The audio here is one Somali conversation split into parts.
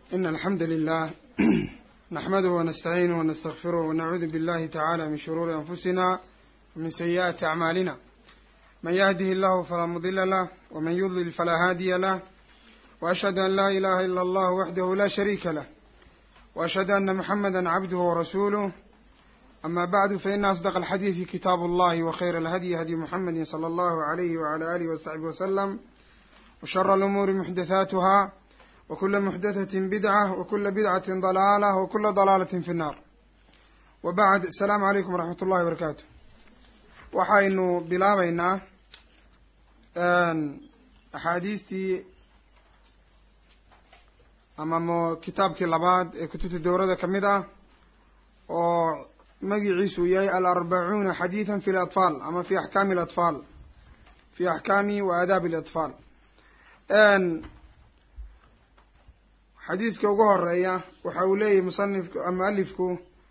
إن الحمد لله نحمده ونستعينه ونستغفره ونعوذ بالله تعالى من شرور أنفسنا ومن سيئات أعمالنا من يهده الله فلا مضل له ومن يضلل فلا هادي له وأشهد أن لا إله إلا الله وحده لا شريك له وأشهد أن محمدا عبده ورسوله أما بعد فإن أصدق الحديث كتاب الله وخير الهدي هدي محمد صلى الله عليه وعلى آله وصحبه وسلم وشر الأمور محدثاتها وكل محدثة بدعة وكل بدعة ضلالة وكل ضلالة في النار وبعد السلام عليكم ورحمة الله وبركاته waxaynu bilaabaynaa axaadiistii ama mo kitaabkii labaad ee kutubta dowrada ka mid ah oo magiciisu yahay alarbacuuna xadiidan fi latfaal ama fi axkaami alatfaal fi axkaami wa aadaabi alatfaal xadiiska ugu horeeya waxa uu leeyahay musanifku mualifku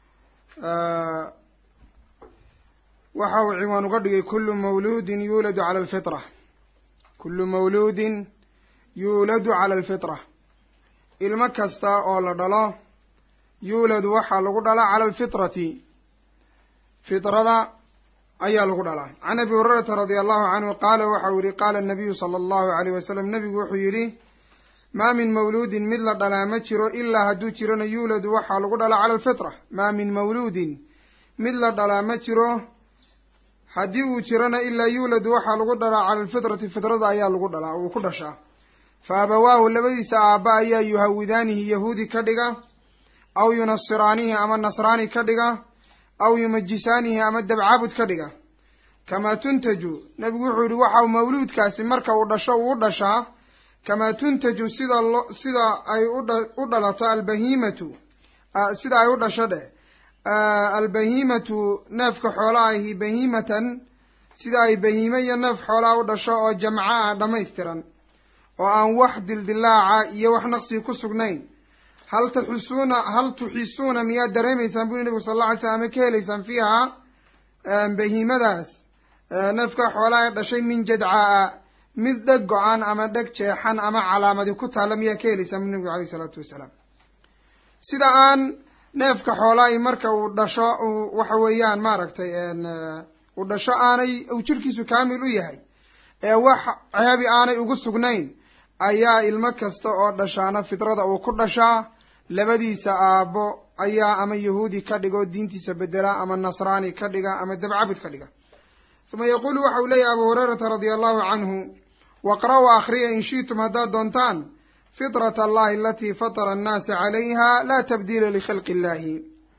waxa uu ciwaan uga dhigay kulu mawluudin yuuladu cala alfitra kulu mawluudin yuuladu cala alfitra ilmo kasta oo la dhalo yuuladu waxaa lagu dhalaa cala alfitrati fitrada ayaa lagu dhalaa can abi hurayrata radia allahu canhu qaala waxa uu yihi qaala nabiyu sala allahu alayh wasalam nabigu wuxuu yidhi maa min mawluudin mid la dhalaa ma jiro ilaa hadduu jirana yuuladu waxaa lagu dhalaa cala alfitra maa min mawluudin mid la dhalaa ma jiro haddii uu jirana ilaa yuuladu waxaa lagu dhalaa cala alfitrati fitrada ayaa lagu dhalaa uu ku dhashaa fa abawaahu labadiisa aabba ayaa yuhawidaanihi yahuudi ka dhiga aw yunasiraanihi ama nasraani ka dhiga aw yumajisaanihi ama dabcaabud ka dhiga kamaa tuntaju nebigu wuxuu yihi waxau mawluudkaasi marka uu dhasho uu dhashaa kamaa tuntaju sida lo sida ay udha u dhalato albahimatu sida ay u dhasho dheh albahimatu neefka xoolaahi bahimatan sida ay bahime iyo neef xoolaa u dhasho oo jamco ah dhammaystiran oo aan wax dildilaaca iyo wax naqsiga ku sugnayn hal taxisuuna hal tuxisuuna miyaad dareemaysaan buri nebigu sal alla alay slam ama ka helaysaan fiiha bahimadaas neefka xoolaa ee dhashay min jadcaa mid dheg go-an ama dheg jeexan ama calaamadi ku taalla miyaa ka helaysaan buri nebigu alayh isalaatu wasalaam sida aan neefka xoolaahi marka uu dhasho uu waxa weeyaan maaragtay uu dhasho aanay uu jirkiisu kaamil u yahay ee wax ceebi aanay ugu sugnayn ayaa ilmo kasta oo dhashaana fitrada uu ku dhashaa labadiisa aabbo ayaa ama yahuudi ka dhiga oo diintiisa bedela ama nasraani ka dhiga ama dabcabud ka dhiga uma yaquulu waxa uu leeyahy abu hurayrata radia allahu canhu waqra-u akhriya in shi'tum haddaad doontaan fitrat allahi alatii fatara annaasa calayha laa tabdiila likhalqi illahi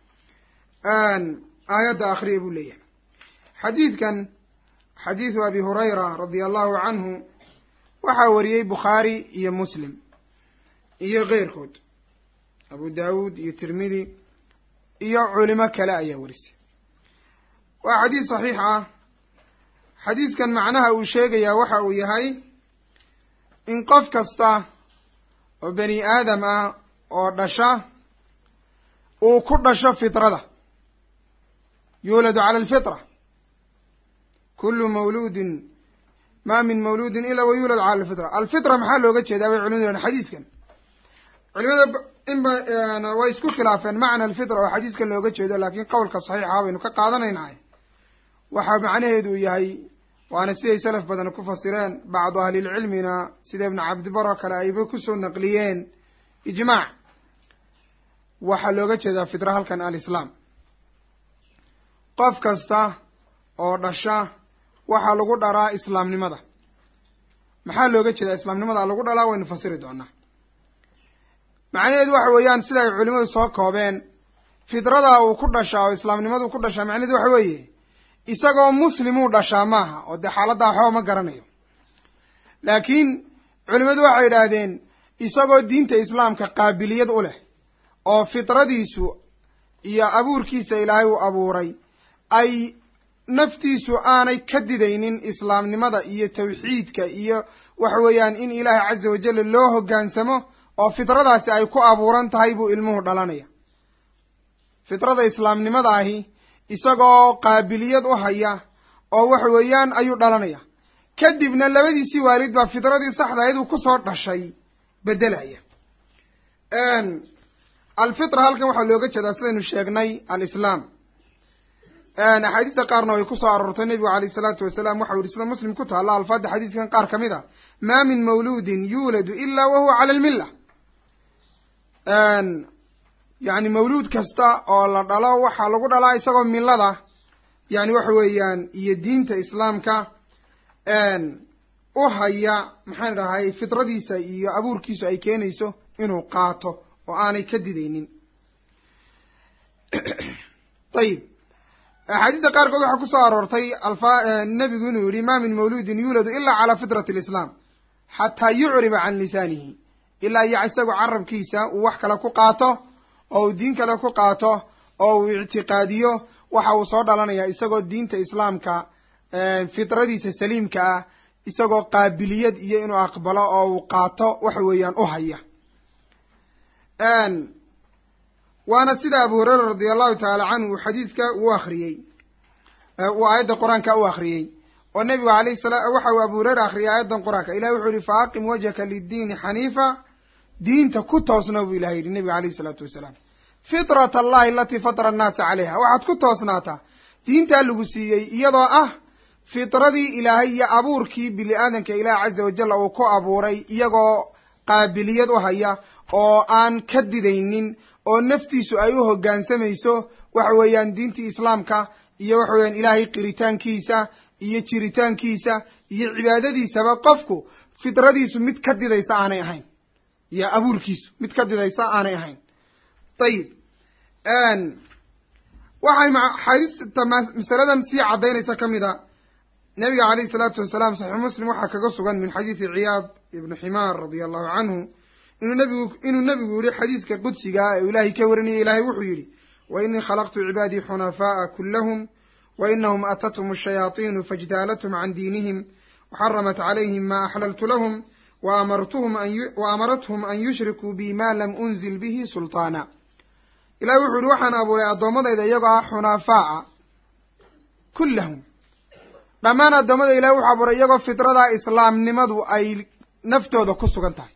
aayadda akhriya buu leeyahay xadiidkan xadiidu abi hurayra radia allahu canhu waxaa wariyey bukhaari iyo muslim iyo keyrkood abu daawuud iyo tirmidi iyo culimo kale ayaa warisay waa xadiis saxiix ah xadiiskan macnaha uu sheegayaa waxa uu yahay in qof kasta oo bani aadam ah oo dhasha uu ku dhasho fitrada yuuladu cala alfitra kullu mawluudin ma min mawluudin ilaa wa yuulad cala alfitra alfitra maxaa looga jeedaa bay culimadu yihahan xadiiskan culimada inba way isku khilaafeen macna alfitra oo xadiiskan looga jeedo laakiin qowlka saxiixa baynu ka qaadanaynahay waxaa macnaheedu yahay waana siday salaf badan ku fasireen bacdu ahlilcilmina sida ibnu cabdibar oo kale ayba kusoo naqliyeen ijmaac waxaa looga jeedaa fitra halkan alislaam qof kasta oo dhasha waxaa lagu dhalaa islaamnimada maxaa looga jeedaa islaamnimada lagu dhalaa waynu fasiri doonaa macnaheedu waxa weeyaan sida ay culimadu soo koobeen fidrada uu ku dhashaa oo islaamnimadu ku dhashaa macnaheedu waxa weeye isagoo muslimuu dhashaa maaha oo dee xaaladdaa waxba ma garanayo laakiin culimadu waxay yidhaahdeen isagoo diinta islaamka qaabiliyad u leh oo fitradiisu iyo abuurkiisa ilaahay uu abuuray ay naftiisu aanay ka didaynin islaamnimada iyo tawxiidka iyo waxa weeyaan in ilaahay casa wajalla loo hoggaansamo oo fitradaasi ay ku abuuran tahay buu ilmuhu dhalanaya fitrada islaamnimada ahi isagoo qaabiliyad u haya oo waxa weeyaan ayuu dhalanaya kadibna labadiisii waalid baa fitradii saxda ahayd uu kusoo dhashay beddelaya alfitra halkan waxaa looga jeedaa sidaynu sheegnay alislaam axaadiista qaarna way kusoo aroortay nebigu alayh isalaatu wasalaam waxau yihi sida muslim ku taalla alfaada xadiiskan qaar ka mid a maa min mawluudin yuuladu ila wa huwa cala almilla yani mawluud kasta oo la dhalo waxaa lagu dhalaa isagoo millada yani waxa weeyaan iyo diinta islaamka u haya maxaan dhahay fitradiisa iyo abuurkiisu ay keenayso inuu qaato oo aanay ka didaynin ayib axaadiista qaarkood waxaa kusoo aroortay alfa nebigu inuu yihi ma min mawluudin yuuladu ilaa calaa fitrati alislaam xataa yucriba can lisaanihi ilaa iyo isagu carabkiisa uu wax kale ku qaato oo uu diin kale ku qaato oo uu ictiqaadiyo waxa uu soo dhalanayaa isagoo diinta islaamka fitradiisa saliimka ah isagoo qaabiliyad iyo inuu aqbalo oo uu qaato waxa weeyaan u haya waana sida abu hureyra radi allahu tacaala canhu uu xadiiska uu akriyey uu aayadda qur-aanka u akriyey oo nebigu alayh sala waxa uu abu hureyra akriyay aayaddan qur-aanka ilahi wuxuu yihi fa aqim wajhaka liddiini xaniifa diinta ku toosna buu ilahay yihi nebiga alayh isalaatu wasalaam fitrat allahi alatii fatara annaasa calayha waxaad ku toosnaataa diintaa lagu siiyey iyadoo ah fitradii ilaahay iyo abuurkii bini aadanka ilaah caza wajalla uu ku abuuray iyagoo qaabiliyad u haya oo aan ka didaynin oo naftiisu ay u hoggaansamayso waxa weeyaan diintii islaamka iyo waxa weeyaan ilaahay qiritaankiisa iyo jiritaankiisa iyo cibaadadiisaba qofku fitradiisu mid ka didaysa aanay ahayn iyo abuurkiisu mid ka didaysa aanay ahayn ayib waxay xadiista masaladan sii caddaynaysa ka mid a nabiga calayhi salaatu wasalaam saxiix muslim waxaa kaga sugan min xadiisi ciyaad ibnu ximaar radia allahu canhu inuu nabigu inuu nebigu yihi xadiiska qudsigaa ee ilaahay ka warinaya ilaahay wuxuu yidhi wa inii khalaqtu cibaadii xunafaa'a kulahum wa inahum atathum ashayaatiinu fajdaalathum can diinihim waxaramat calayhim ma axlaltu lahum wa amarathum an yushrikuu bi ma lam unzil bihi sulطaana ilahi wuxuu yihi waxaan abuuray addoommadayda iyagoo ah xunafaa'a kullahum dhammaan addoommada ilahi wuxuu abuuray iyagoo fitradaa islaamnimadu ay naftooda ku sugan tahay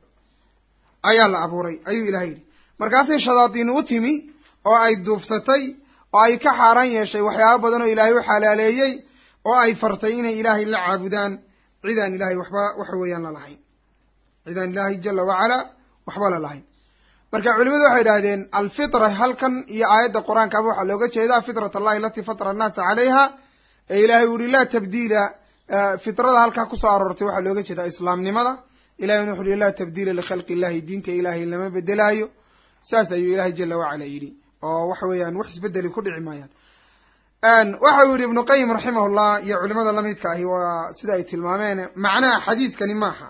ayaa la abuuray ayuu ilahay yidhi markaasay shadaadiin u timi oo ay duufsatay oo ay ka xaaraan yeeshay waxyaaba badan oo ilaahay u xalaaleeyey oo ay fartay inay ilaahay la caabudaan cidaan ilaahay waxba waxa weeyaan la lahayn cidaan ilaahay jala wacalaa waxba la lahayn marka culimadu waxay idhahdeen alfitra halkan iyo aayadda qur-aankaaba waxaa looga jeedaa fitrat allahi alatii fatara annaasa calayha ee ilahay u yihi laa tabdiila fitrada halkaa kusoo aroortay waxaa looga jeedaa islaamnimada ilahina wuxu uhi laa tabdiila likhalqi illahi diinta ilaahay lama bedelaayo saas ayuu ilahay jala wacala yidhi oo waxa weeyaan wax isbedeli ku dhici maayaan waxa uu yihi ibnu qayim raximahullah iyo culimada lamidka ahi waa sida ay tilmaameen macnaha xadiidkani maaha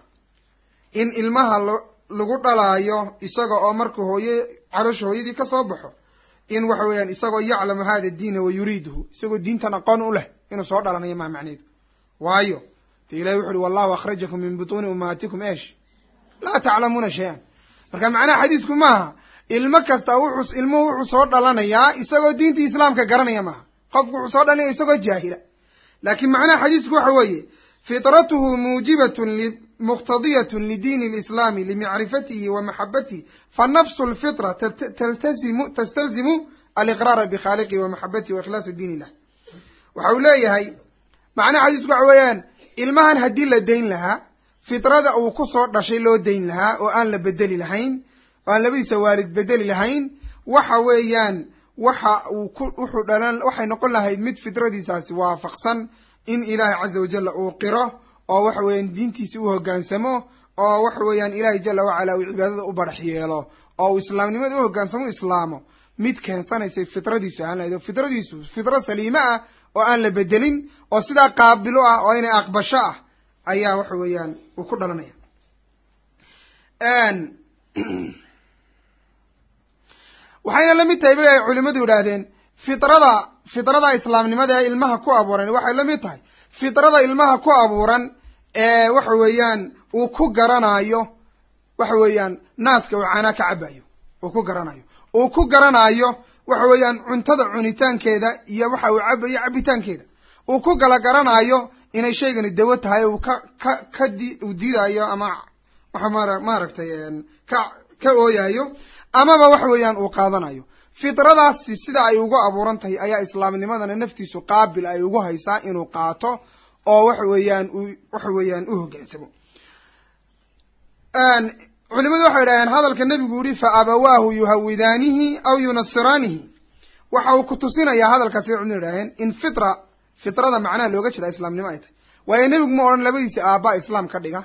in ilmaha lagu dhalaayo isaga oo markuu hooye calosha hooyadii ka soo baxo in waxa weeyaan isagoo yaclamu hada diina wa yuriiduhu isagoo diintan aqoon u leh inuu soo dhalanayo maa macneedu waayo de ilahi wuxu uhi wallahu akhrajakum min butuuni ummahatikum esh laa taclamuuna shay-an marka macnaha xadiisku maaha ilmo kasta wuxuu ilmuhu wuxuu soo dhalanayaa isagoo diintii islaamka garanaya maaha qofku wuxuu soo dhalanaya isagoo jaahila laakiin macnaha xadiisku waxa weeye fitratuhu muujibatun muqtadiyatun lidiini lislaami limacrifatihi wa maxabatihi fanafsu lfitra taltazimu tastalzimu aliqraara bikhaaliqihi wa maxabatihi wa ikhlaasi diin illah waxa uu leeyahay macnaha xadiisku waxa weeyaan ilmahan haddii la dayn lahaa fitrada uu ku soo dhashay loo dayn lahaa oo aan la bedeli lahayn oo aan labadiisa waalid bedeli lahayn waxa weeyaan waxa uu ku wuxuu dhalan waxay noqon lahayd mid fitradiisaasi waafaqsan in ilaahay caza wajalla uu qiro oo waxa weeyaan diintiisa u hoggaansamo oo waxa weeyaan ilaahay jala wacala uu cibaadada u barax yeelo oo uu islaamnimada u hoggaansamo u islaamo mid keensanaysay fitradiisu ahaan lahayd oo fitradiisu fitro saliime ah oo aan la bedelin oo sidaa qaabilo ah oo inay aqbasho ah ayaa waxa weeyaan uu ku dhalanaya waxayna la mid tahay bay ay culimadu yidhaahdeen fitrada fitrada islaamnimada ee ilmaha ku abuuran waxay la mid tahay fitrada ilmaha ku abuuran ee waxa weeyaan uu ku garanayo waxa weeyaan naaska uu caanaa ka cabayo uu ku garanayo uu ku garanayo waxa weeyaan cuntada cunitaankeeda iyo waxa uu cabayo cabitaankeeda uu ku gala garanayo inay shaygani dawo tahay uu ka ka ka di uu diidayo ama waxa mara maaragtay ka ka ooyayo amaba waxa weeyaan uu qaadanayo fitradaasi sida ay ugu abuuran tahay ayaa islaamnimadana naftiisu qaabil ay ugu haysaa inuu qaato oo waxa weeyaan u waxa weeyaan u hoggaansamo culimadu waxay idhahdeen hadalka nebigu yihi fa abawaahu yuhawidaanihi aw yunasiraanihi waxa uu ku tusinayaa hadalkaasi waxay idhahdeen in fitra fitrada macnaha looga jeeda islaamnimo ay tahay waayo nebigu ma odhan labadiisi aabbaa islaam ka dhiga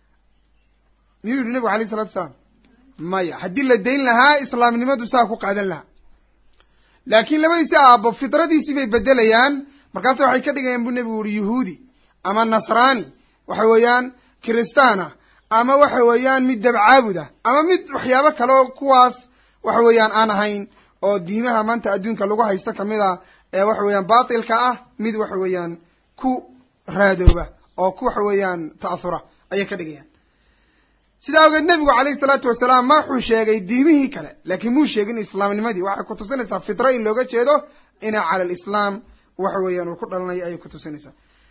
miyuu yihi nebigu alayh isalatu asalaam maya haddii la dayn lahaa islaamnimadu saa ku qaadan lahaa laakiin labadiisi aabbo fitradiisii bay bedelayaan markaase waxay ka dhigayaan buu nebigu yihi yuhuudi ama nasraani waxa weeyaan kiristaana ama waxa weeyaan mid dabcaabuda ama mid waxyaabo kale oo kuwaas waxa weeyaan aan ahayn oo diimaha maanta adduunka lagu haysto kamid a ee waxa weeyaan baatilka ah mid waxa weeyaan ku raadooba oo ku waxa weeyaan ta'ahura ayay ka dhigayaan sidaa awgeed nebigu calayhi salaatu wasalaam ma wuxuu sheegay diimihii kale laakiin muu sheegin islaamnimadii waxay ku tusinaysaa fitra in looga jeedo ina cala alislaam waxa weeyaan uu ku dhalanayo ayay ku tusinaysaa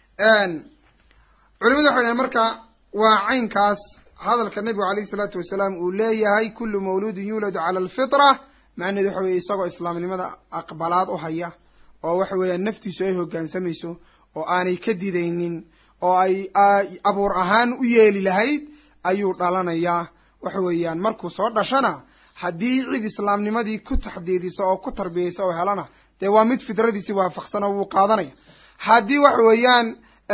culimadu waxay dhahen marka waa caynkaas hadalka nebigu calayhi salaatu wasalaam uu leeyahay kullu mawluudin yuuladu cala alfitra macnaheedu waxa weye isagoo islaamnimada aqbalaad u haya oo waxa weeyaan naftiisu ay hoggaansamayso oo aanay ka didaynin oo ay abuur ahaan u yeeli lahayd ayuu dhalanayaa waxa weeyaan markuu soo dhashana haddii cid islaamnimadii ku taxdiidisa oo ku tarbiyaysa oo helana dee waa mid fidradiisii waafaqsan oo wuu qaadanaya haddii waxa weeyaan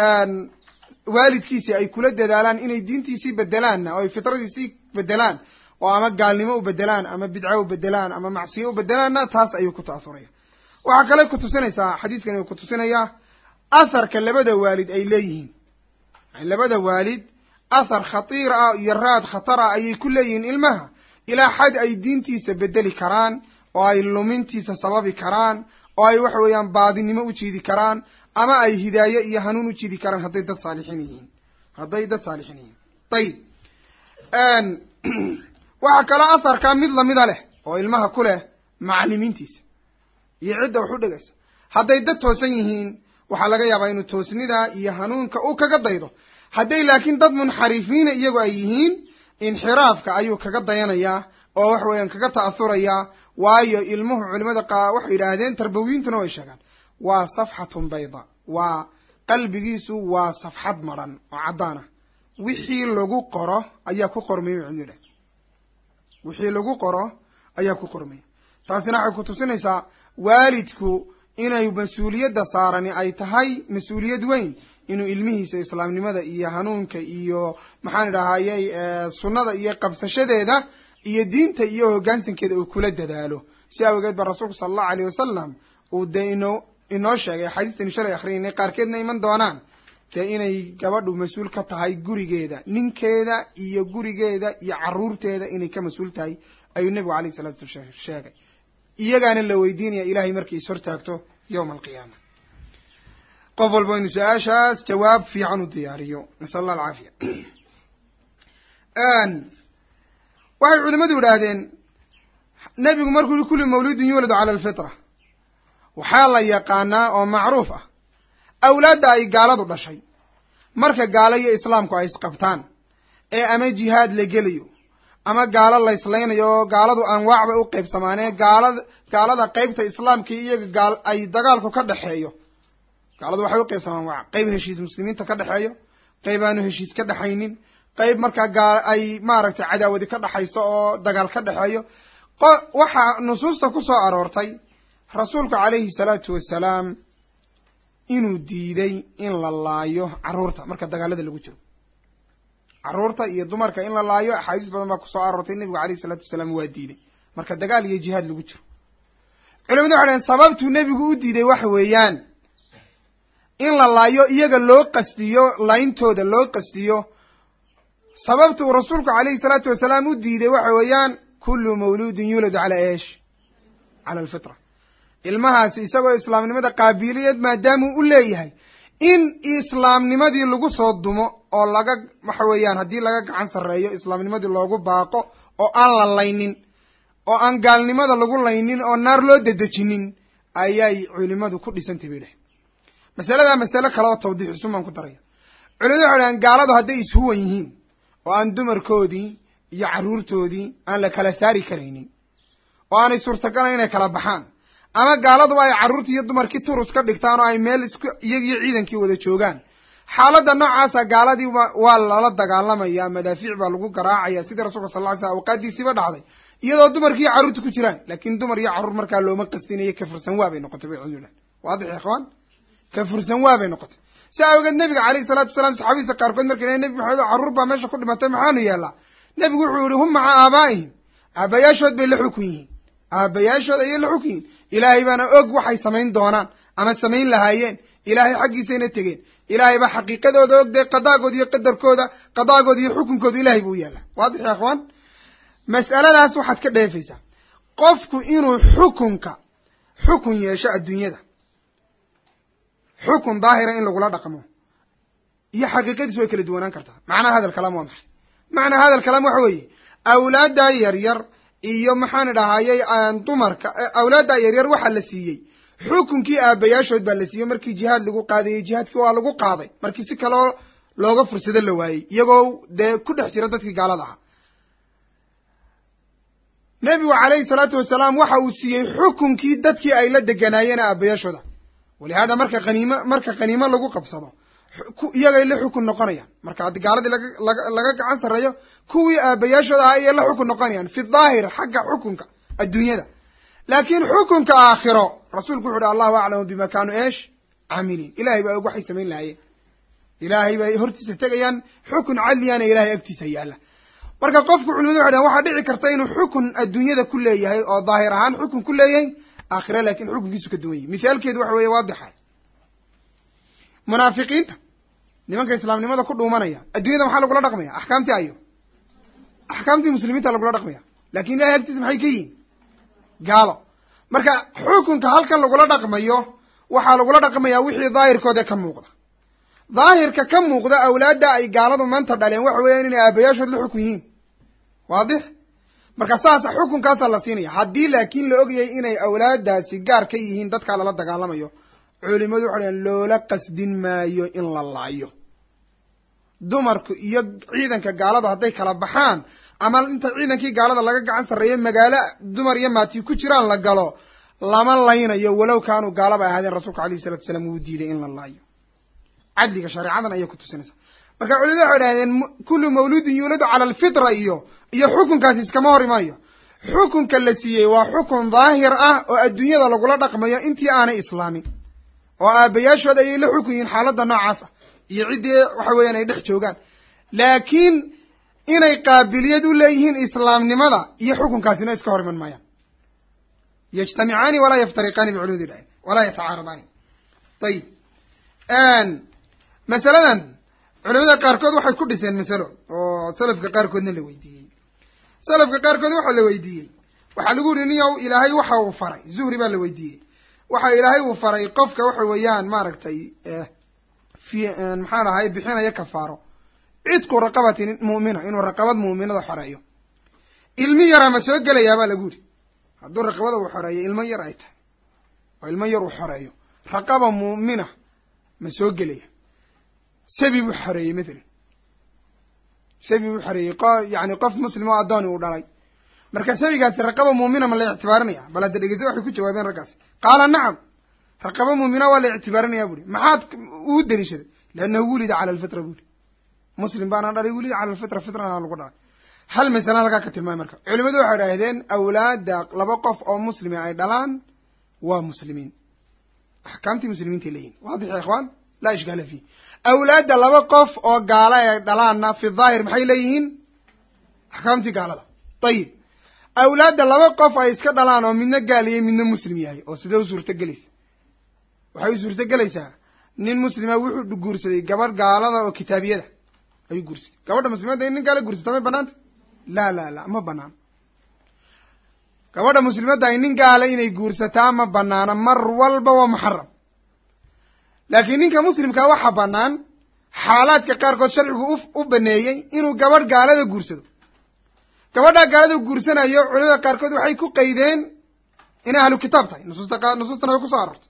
waalidkiisi ay kula dadaalaan inay diintiisii bedelaanna oo ay fitradiisii bedelaan oo ama gaalnimo u bedelaan ama bidco u bedelaan ama macsiyo u bedelaanna taas ayuu ku ta'asuraya waxaa kale ku tusinaysaa xadiidkani uu ku tusinayaa atharka labada waalid ay leeyihiin yani labada waalid athar khatiir ah iyo raad khatar ah ayay ku leeyihiin ilmaha ilaa xad ay diintiisa bedeli karaan oo ay lumintiisa sababi karaan oo ay waxa weeyaan baadinimo u jiidi karaan ama ay hidaaye iyo hanuun u jiidi karaan hadday dad saalixiin yihiin hadday dad saalixiin yihiin ayib waxaa kaloo atharka mid lamida leh oo ilmaha ku leh macalimiintiisa iyo cidda wax u dhegaysa hadday dad toosan yihiin waxaa laga yaabaa inuu toosnida iyo hanuunka uu kaga daydo hadday laakiin dad munxarifiina iyagu ay yihiin inxiraafka ayuu kaga dayanayaa oo wax weeyaan kaga ta'ahurayaa waayo ilmuhu culimada qa waxay yidhaahdeen tarbawiyintuna way sheegaan waa safxatun bayda waa qalbigiisu waa safxad madran oo caddaan ah wixii lagu qoro ayaa ku qormaya culimadu yidhahdeen wixii lagu qoro ayaa ku qormaya taasina waxay ku tusinaysaa waalidku inay mas-uuliyadda saarani ay tahay mas-uuliyad weyn inuu ilmihiisa islaamnimada iyo hanuunka iyo maxaan idhahayey sunnada iyo qabsashadeeda iyo diinta iyo hoggaansankeeda uu kula dadaalo si awgeed ba rasuulku sala allahu alayh wasalam uu dee inoo inoo sheegay axaadiistani shalay akhriyaynay qaarkeedna iman doonaan dee inay gabadhu mas-uul ka tahay gurigeeda ninkeeda iyo gurigeeda iyo carruurteeda inay ka mas-uul tahay ayuu nebigu alayh salatu sala sheegay iyagaana la weydiinaya ilahay markay is hortaagto yowma alqiyaama qof walba inu su-aashaas jawaab fiican u diyaariyo nasal allah alcaafiya waxay culimadu yidhaahdeen nebigu markuu yihi kulli mawludin yuuladu cala alfitra waxaa la yaqaanaa oo macruuf ah awlaadda ay gaaladu dhashay marka gaalo iyo islaamku ay isqabtaan ee ama jihaad la gelayo ama gaalo la islaynayo oo gaaladu anwaac bay u qaybsamaanee gaalada gaalada qeybta islaamka iyaga gaal ay dagaalku ka dhexeeyo gaaladu waxay u qaybsamaan anwaac qeyb heshiis muslimiinta ka dhexeeyo qeyb aanu heshiis ka dhexaynin qeyb markaa gaal ay maaragtay cadaawadi ka dhexayso oo dagaal ka dhexeeyo waxaa nusuusta ku soo aroortay rasuulku calayhi salaatu wasalaam inuu diiday in la laayo carruurta marka dagaalada lagu jiro carruurta iyo dumarka in la laayo axaadiis badan baa kusoo aroortay nebigu alayhi salaatu wasalaam waa diiday marka dagaal iyo jihaad lagu jiro culimadu waxay dhaheen sababtuu nebigu u diiday waxa weeyaan in la laayo iyaga loo qastiyo layntooda loo qastiyo sababtuu rasuulku calayhi salaatu wasalaam u diiday waxa weeyaan kullu mawluudin yuuladu calaa eesh cala alfitra ilmahaasi isagoo islaamnimada qaabiliyad maadaamuu u leeyahay in islaamnimadii lagu soo dumo oo laga waxa weeyaan haddii laga gacan sarreeyo islaamnimadii loogu baaqo oo aan la laynin oo aan gaalnimada lagu laynin oo naar loo dedejinin ayay culimadu ku dhisantay bay dhahay masaladaa masale kale oo tawdiixisuun baan ku daraya culimadu waxay dhahaan gaaladu hadday ishuwan yihiin oo aan dumarkoodii iyo carruurtoodii aan la kala saari karaynin oo aanay suurtagalayn inay kala baxaan ama gaaladuba ay carruurtii iyo dumarkii turus ka dhigtaan oo ay meel isku iyagiyo ciidankii wada joogaan xaaladda noocaasa gaaladii waa lala dagaalamaya madaafiic baa lagu garaacaya sidii rasulka sal ly slam awqaadiisiiba dhacday iyadoo dumarkii iyo carruurta ku jiraan laakiin dumar iyo carruur markaa looma qastinayo ka fursan waa bay noqotay bay culimadu dhahan waadix ya ikhwaan ka fursan waa bay noqotay si awgeed nabiga calayhi salatu wasalaam saxaabadiisa qaarkood markay dhahen nebi maxamed oo carruur baa meesha ku dhimatay maxaanu yeellaa nebigu wuxuu yihi hum maca aabaa'ihim aabayaashood bay la xukun yihiin aabayaashood ayay la xukun yihiin ilaahay baana og waxay samayn doonaan ama samayn lahaayeen ilaahay xaggiisayna tegeen ilaahay baa xaqiiqadooda og dee qadaagooda iyo qadarkooda qadaagooda iyo xukunkooda ilahay buu yaallaa waadix ya ikhwaan mas'aladaas waxaad ka dheefaysaa qofku inuu xukunka xukun yeesho adduunyada xukun daahira in lagula dhaqmo iyo xaqiiqadiis way kala duwanaan kartaa macnaha hadal kalaam waa maxay macnaha hadal kalaam waxa weeye awlaaddaa yaryar iyo maxaan idhahayey dumarka awlaaddaa yaryar waxaa la siiyey xukunkii aabayaashood baa la siiyey markii jihaad lagu qaadayey jihaadkii waa lagu qaaday markii si kaloo looga fursado la waayey iyagoo dee ku dhex jira dadkii gaalada ahaa nebigu calayhi salaatu wasalaam waxa uu siiyey xukunkii dadkii ay la deganaayeen aabayaashooda walihaada marka qaniimo marka qaniimo lagu qabsado iyagay la xukun noqonayaan marka haddii gaaladii laga laga laga gacan sarreeyo kuwii aabayaashooda ahaa ayay la xukun noqonayaan fi daahir xagga xukunka adduunyada laakiin xukunka aakhiro rasuulku wuxu uhi allahu aclamu bima kaanuu eesh caamiliin ilahay baa og waxay samayn lahaayeen ilaahay bay hortiisa tegayaan xukun cadliyaana ilahay agtiisa yaalla marka qofku culimadu waxay dhahan waxaa dhici karta inuu xukun adduunyada ku leeyahay oo daahir ahaan xukun ku leeyahay aakhira laakiin xukunkiisu ka duwan yahy mithaalkeedu waxa weeye waadixa munaafiqiinta nimanka islaamnimada ku dhuumanaya adduunyada maxaa lagula dhaqmaya axkaamtii ayo axkaamtii muslimiinta lagula dhaqmaya lakin ilahay agtiisa maxay ka yihiin gaalo marka xukunka halkan lagula dhaqmayo waxaa lagula dhaqmayaa wixii daahirkooda ka muuqda daahirka ka muuqda awlaadda ay gaaladu maanta dhaleen waxa weeyaan inay aabayaashood la xukun yihiin waadix marka saasa xukunkaasaa la siinaya haddii laakiin la ogyahay inay awlaadaasi gaar ka yihiin dadkaa lala dagaalamayo culimadu waxay dhahen loola qasdin maayo in la laayo dumarku iyo ciidanka gaaladu hadday kala baxaan ama inta ciidankii gaalada laga gacan sarreeyo magaalo dumar iyo maati ku jiraan la galo lama laynayo walow kaanuu gaalaba ahaadeen rasuulka alayhi salatu wasalaam wuu diiday in la laayo cadliga shareecadan ayay ku tusinaysaa marka culimadu waxay dhahdeen kullu mawluudin yuuladu cala alfitra iyo iyo xukunkaasi iskama hor imayo xukunka la siiyey waa xukun daahir ah oo adduunyada lagula dhaqmayo intii aanay islaamin oo aabayaashood ayay la xukun yihiin xaaladda noocaas ah iyo ciddii waxa weeyaan ay dhex joogaan laakiin inay qaabiliyad u leeyihiin islaamnimada iyo xukunkaasina iska hor iman maayaan yajtamicaani walaa yaftariqaani biculimadu dhahen walaa yatacaaradaani ayib masaladan culimada qaarkood waxay ku dhiseen masalo oo salafka qaarkoodna la weydiiyey salafka qaarkood waxaa la weydiiyey waxaa lagu yihi niyow ilaahay waxa uu faray zuhri baa la weydiiyey waxa ilaahay uu faray qofka waxa weeyaan maaragtay fi maxaan ahay bixinaya kafaaro cidku raqabatin mu'mina inuu raqabad mu'minada xoreeyo ilmi yara ma soo gelayaa baa lagu yihi hadduu raqabada uu xoreeyo ilmo yar ay tahay oo ilmo yar uu xoreeyo raqaba mu'mina ma soo gelaya sabi buu xoreeyey mathalan sabi buu xoreeyey qo yani qof muslim oo addooni uu dhalay marka sabigaasi raqaba muumina ma la ictibaarinaya bal hadda dhegeysa waxay ku jawaabeen raggaasi qaala nacam raqaba muumina waa la ictibaarinaya buuhi maxaad uu deliishaday liannahu wulida cala alfitra buuhi muslim baana dhalay wulida cala alfitra fitrana lagu dhalay hal masala halkaa ka tilmaamay marka culimadu waxay idhahdeen awlaadda laba qof oo muslimi ay dhalaan waa muslimiin axkaamtii muslimiintay leeyihin waadix ya ikhwaan laa ishkaala fiih awlaadda laba qof oo gaala ay dhalaanna fi daahir maxay leeyihiin axkaamtii gaalada ayib awlaadda laba qof ay iska dhalaan oo midna gaaliyay midna muslim yahay oo sidee u suurtogelaysa waxay u suurtogelaysaa nin muslima wuxuu guursaday gabadh gaalada oo kitaabiyada ayuu guursaday gabadha muslimadda in nin gaala guursata may banaanta laa laa laa ma banaan gabadha muslimadda ay nin gaala inay guursataa ma banaana mar walba waa muxaram laakiin ninka muslimkaa waxaa bannaan xaalaadka qaarkood sharcigu u baneeyey inuu gabadh gaalada guursado gabadhaa gaalada guursanayo culimada qaarkood waxay ku qaydeen inay ahlu kitaab tahay nusuusta nusuustana way kusoo aroortay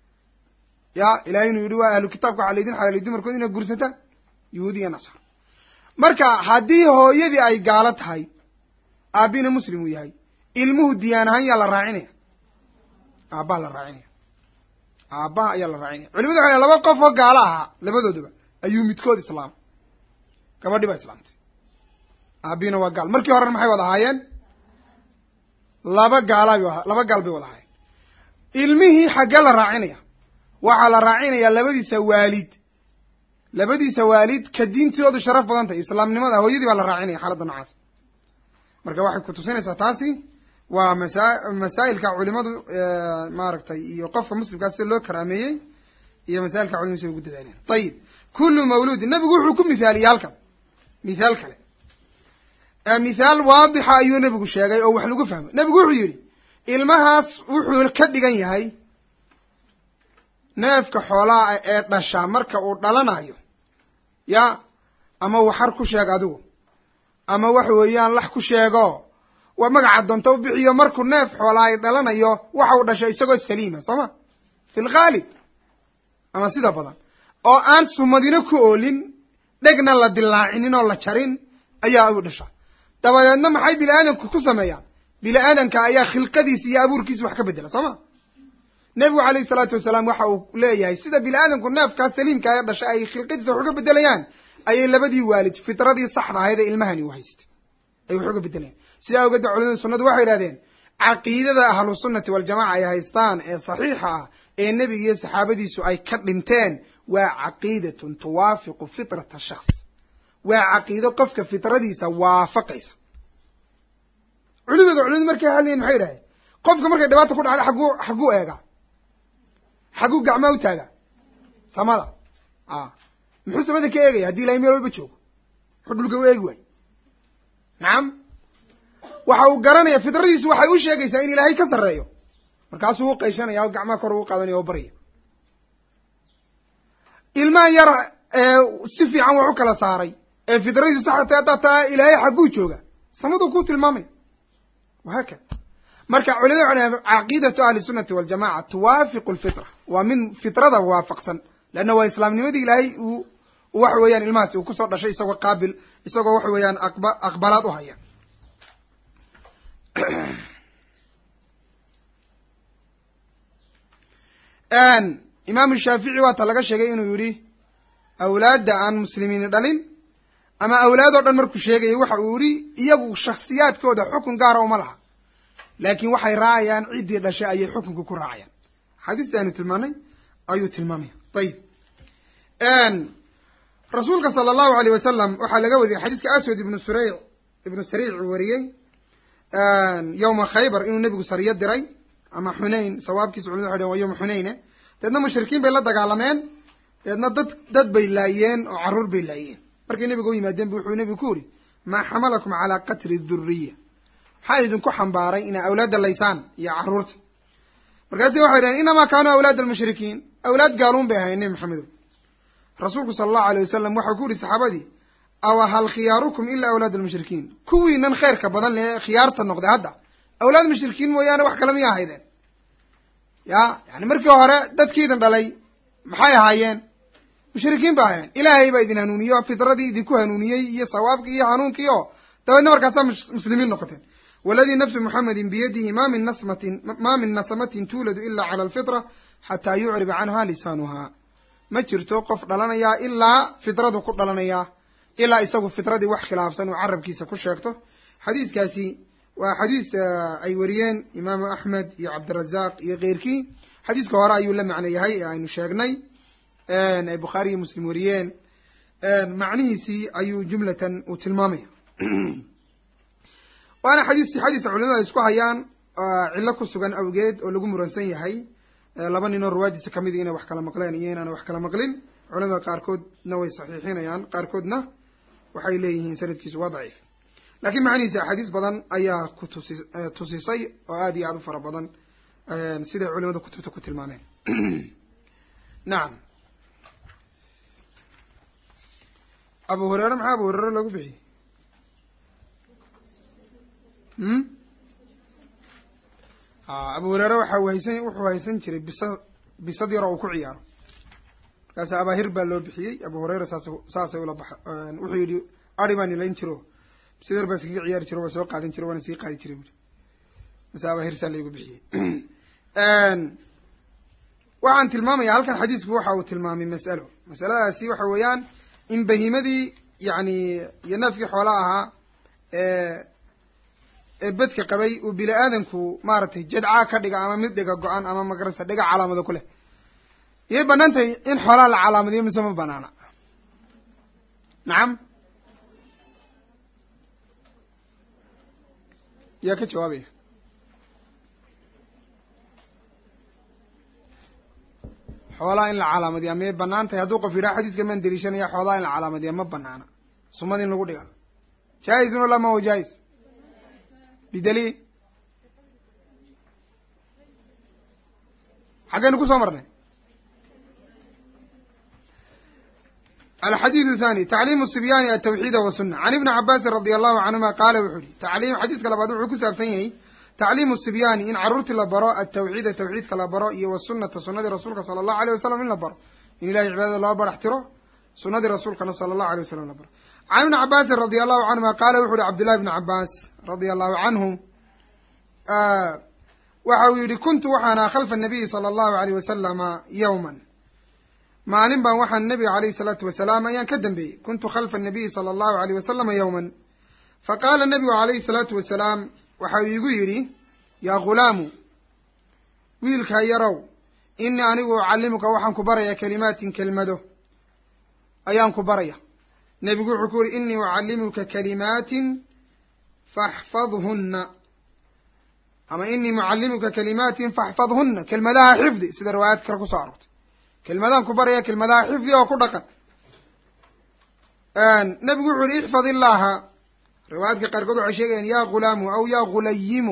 ya ilahay inuu yihi waa ahlu kitaabka waxaa laydin xalaaliy dumarkood inay guursataan yahuudi iyo nasaar marka haddii hooyadii ay gaalo tahay aabina muslim uu yahay ilmuhu diyaan ahaan yaa la raacinaya aabbaha la raacinaya aabbaha ayaa la raacinaya culimadu waxay laba qof oo gaalo ahaa labadooduba ayuu midkood islaamay gabadhii baa islaamtay aabiina waa gaal markii horena maxay wada ahaayeen laba gaalaa bay laba gaal bay wada ahaayeen ilmihii xaggee la raacinaya waxaa la raacinayaa labadiisa waalid labadiisa waalid ka diintoodu sharaf badan tahay islaamnimada hooyadii baa la raacinaya xaaladda noocaas marka waxay ku tusinaysaa taasi waa masa masaa'ilka culimadu maaragtay iyo qofka muslimkaas sida loo karaameeyey iyo masailka culimadu sida ugu dadaaleen ayib kullu mawluudin nabigu wuxuu ku mithaaliyey halkan mithaal kale mithaal waadixa ayuu nebigu sheegay oo wax lagu fahmo nebigu wuxuu yidhi ilmahaas wuxuu ka dhigan yahay neefka xoolaha ee dhashaa marka uu dhalanayo ya ama waxar ku sheeg adigu ama waxa weeyaan lax ku sheego waa magaca doonta u bixiyo markuu neef xoolaa ay dhalanayo waxa uu dhashay isagoo saliima soo ma fi lghaalib ama sida badan oo aan sumadina ku oolin dhegna la dilaacinin oo la jarin ayaa u dhashaa dabadeedna maxay bini aadamku ku sameeyaan bini aadamka ayaa khilqadiisa iyo abuurkiisa wax ka bedela soo ma nebigu calayhi salaatu wasalaam waxa uu leeyahay sida bini aadamku neefkaa saliimka ee dhashay ay khilqadiisa wax uga bedelayaan ayay labadii waalid fitradii saxda ahayd ee ilmahani u haystay ay wax uga bedelayaan sidaa awgeed ba culimada sunnadu waxay idhahdeen caqiidada ahlu sunnati waljamaca ay haystaan ee saxiixa ah ee nebiga iyo saxaabadiisu ay ka dhinteen waa caqiidatun tuwaafiqu fitrata shakhs waa caqiido qofka fitradiisa waafaqaysa culimada culimadu markay hadlayen maxay idhahdeen qofka markay dhibaata ku dhacda xagguu xagguu eegaa xagguu gacmaa u taagaa samada a muxuu samada ka eegaya haddii ilahay meel walba joogo muxuu dhulka u eegi waayo nacam waxa uu garanaya fitradiisu waxay u sheegaysaa in ilaahay ka sarreeyo markaasuu u qayshanaya oo gacmaha kor ugu qaadanaya oo barya ilmaha yar si fiican wax u kala saaray ee fitradiisu saxda tahay haddaad taa ilaahay xagguu jooga samaduu ku tilmaamaya wahaakada marka culimada waxay dhahen caqiidatu ahli sunnati waljamaca tuwaafiqu lfitra waa min fitrada waafaqsan leanna waa islaamnimadii ilaahay uu waxa weeyaan ilmahaasi uu kusoo dhashay isagoo qaabil isagoo waxa weeyaan aqba aqbalaad u haya imaamu shaafici waata laga sheegay inuu yidhi awlaadda aan muslimiini dhalin ama awlaad oo dhan markuu sheegayay waxa uu yidhi iyagu shakhsiyaadkooda xukun gaara uma laha laakiin waxay raacayaan ciddii dhashay ayay xukunka ku raacayaan axaadiista aynu tilmaanay ayuu tilmaamaya ayib rasuulka sala allahu aleyh wasalam waxaa laga wariyay xadiiska aswad ibnu sureyc ibnu sariic uu wariyey yowma khaybar inuu nebigu sariyo diray ama xunayn sawaabkiisa culimadu waxay dhn waa yowma xunayne deedna mushrikiin bay la dagaalameen deedna dad dad bay laayeen oo carruur bay laayeen markay nebiga u yimaadeen bu wuxuu nebigu ku yidhi maa xamalakum calaa qatli duriya maxaa idinku xambaaray inaa awlaadda laysaan iyo carruurta markaasi waxay dhaheen inamaa kaanuu awlaad almushrikiin awlaad gaaluun bay ahayen nebi maxamedo rasuulku sala allahu alay wasalam waxau ku yihi saxaabadii awa hal khiyaarukum ilaa awlaad almushrikiin kuwiinan khayrka badan lee khiyaarta noqday hadda awlaad mushrikiin mooyaane wax kale miya ahaydeen ya yani markii hore dadkiidin dhalay maxay ahaayeen mushrikiin ba ahaayeen ilaahay baa idin hanuuniyo fitradii idinku hanuuniyey iyo sawaabkii iyo hanuunkii oo dabeedna markaasaa muslimiin noqoteen waladii nafsu muxamedin biyadihi ma min nasmatin ma min nasamatin tuuladu ila cala alfitra xataa yucriba canha lisaanuha ma jirto qof dhalanayaa ilaa fitradu ku dhalanayaa ilaa isagu fitradii wax khilaafsan uu carabkiisa ku sheegto xadiiskaasi waa xadiis ay wariyeen imaamu axmed iyo cabdirazaq iyo keyrkii xadiiska hore ayuu la macno yahay ee aynu sheegnay ay bukhaari iyo muslim wariyeen macnihiisii ayuu jumlatan uu tilmaamaya waana xadiis xadiisa culimada isku hayaan cillo ku sugan awgeed oo lagu muransan yahay laba nin oo ruwaadiisa kamid inay wax kala maqleen iyo inaana wax kala maqlin culimada qaarkoodna way saxiixinayaan qaarkoodna waxay leeyihiin sanadkiisu waa daciif lakiin macnihiisa axaadiis badan ayaa ku tusi tusisay oo aad iyo aad u fara badan siday culimada kutubta ku tilmaameen nacam abu hurere maxaa abu hurere loogu bixiyey abu hurere waxa uu haysan wuxuu haysan jiray bisa bisad yaroo uu ku ciyaaro markaas abaahir baa loo bixiyey abu hureyra saas saasay ula baxa wuxuu yidhi ari baan ilayn jiro bisadar baa iskaga ciyaari jiro waa soo qaadan jiro waana sii qaadi jiray buuri masaaba hirsaa laygu bixiyey waxaan tilmaamaya halkan xadiisku waxa uu tilmaamay mas'alo masaladaasi waxa weeyaan in bahiimadii yacni iyo neefkii xoola ahaa ee ee bedka qabay uu bini aadanku maaragtay jadcaa ka dhiga ama mid dhiga go-an ama magarasa dhiga calaamado ku leh iyay banaan tahay in xoolaa la calaamadiyo mise ma banaana nacam yaa ka jawaabaya xoolaa in la calaamadiya miyay banaan tahay hadduu qof yidhaha xadiiska maan deliishanaya xoolaa in la calaamadiya ma banaana sumad in lagu dhiga jaa-izun wala ma huwa jaa-is bidaliil xaggaynu kusoo marnay alxadiidu thani tacliimu sibyaani atawxiida wasuna can ibni cabaasin radia allahu canhuma qaala wuxuu yihi tacliim xadiiska labaad wuxuu ku saabsan yahay tacliimu sibyaani in carruurtii la baro atawxiida tawxiidka la baro iyo wasunata sunadii rasuulka sala allahu aleyh wasalam in la baro in ilahay cibaadada loo barax tiro sunadii rasuulkana sala allahu alay wasalam la baro can ibni cabaasin radia allahu canhuma qaala wuxu uhi cabdillahi bni cabaas radia allahu canhu waxa uu yihi kuntu waxaana khalfa nabiyi sala allahu aleyh wasalama yowman maalin baan waxaan nabiga alayhi salaatu wasalaam ayaan ka dambeeyey kuntu khalfa nabiyi sala allahu aleyh wasalama yowman faqaala nabigu alayhi salaatu wasalaam waxa uu igu yidhi yaa ghulaamu wiilkaa yarow inii anigu ucallimuka waxaan ku baraya kalimaatin kelmado ayaan ku baraya nebigu wuxuu ku yihi inii ucallimuka kalimaatin faxfadhunna ama inii mucallimuka kalimaatin faxfadhunna kelmadaha xifdi sida riwaayaad kale kusoo arortay kelmadaan ku baraya kelmadaha xifdi oo ku dhaqan nebigu wuxuu yihi ixfad illaaha riwaayaadka qaarkood waxay sheegayaan ya ghulaamu aw ya ghulayimu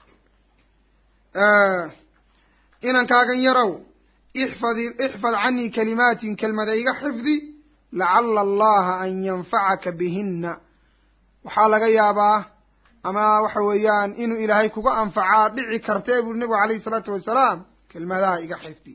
inankaagan yarow ixfad ixfad canii kalimaatin kelmada iga xifdi lacala allaha an yanfacaka bihinna waxaa laga yaabaa ama waxa weeyaan inuu ilaahay kuga anfacaa dhici kartee buri nebigu alayhi salaatu wasalaam kelmadaha iga xifdi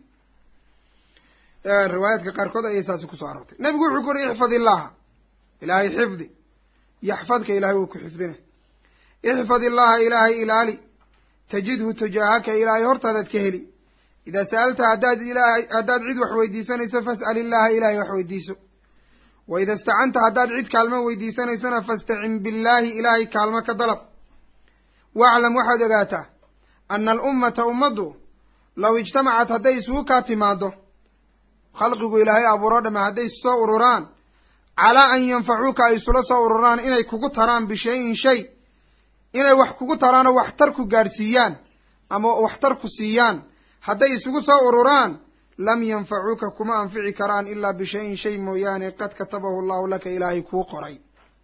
riwaayaadka qaarkood ayay saasi kusoo aroortay nebigu wuxuu ku uri ixfad illaha ilaahay xifdi yaxfadka ilahay wuu ku xifdina ixfad illaha ilaahay ilaali tajidhu tujaahaka ilaahay hortaadaad ka heli idaa sa'alta haddaad ilaahay haddaad cid wax weydiisanayso fas'al illaha ilahay wax weydiiso wa ida istacanta haddaad cid kaalmo weydiisanaysana fastacin billaahi ilaahay kaalmo ka dalab waclam waxaad ogaataa ana alummata ummaddu low ijtamacat hadday isugu kaa timaado khalqigu ilaahay abuuro dhama hadday soo ururaan calaa an yanfacuuka ay isula soo ururaan inay kugu taraan bishayin shay inay wax kugu taraanoo waxtar ku gaadhsiiyaan ama waxtar ku siiyaan hadday isugu soo ururaan lam yanfacuuka kuma anfici karaan ilaa bishayin shay mooyaane qad katabahu allahu laka ilaahay kuu qoray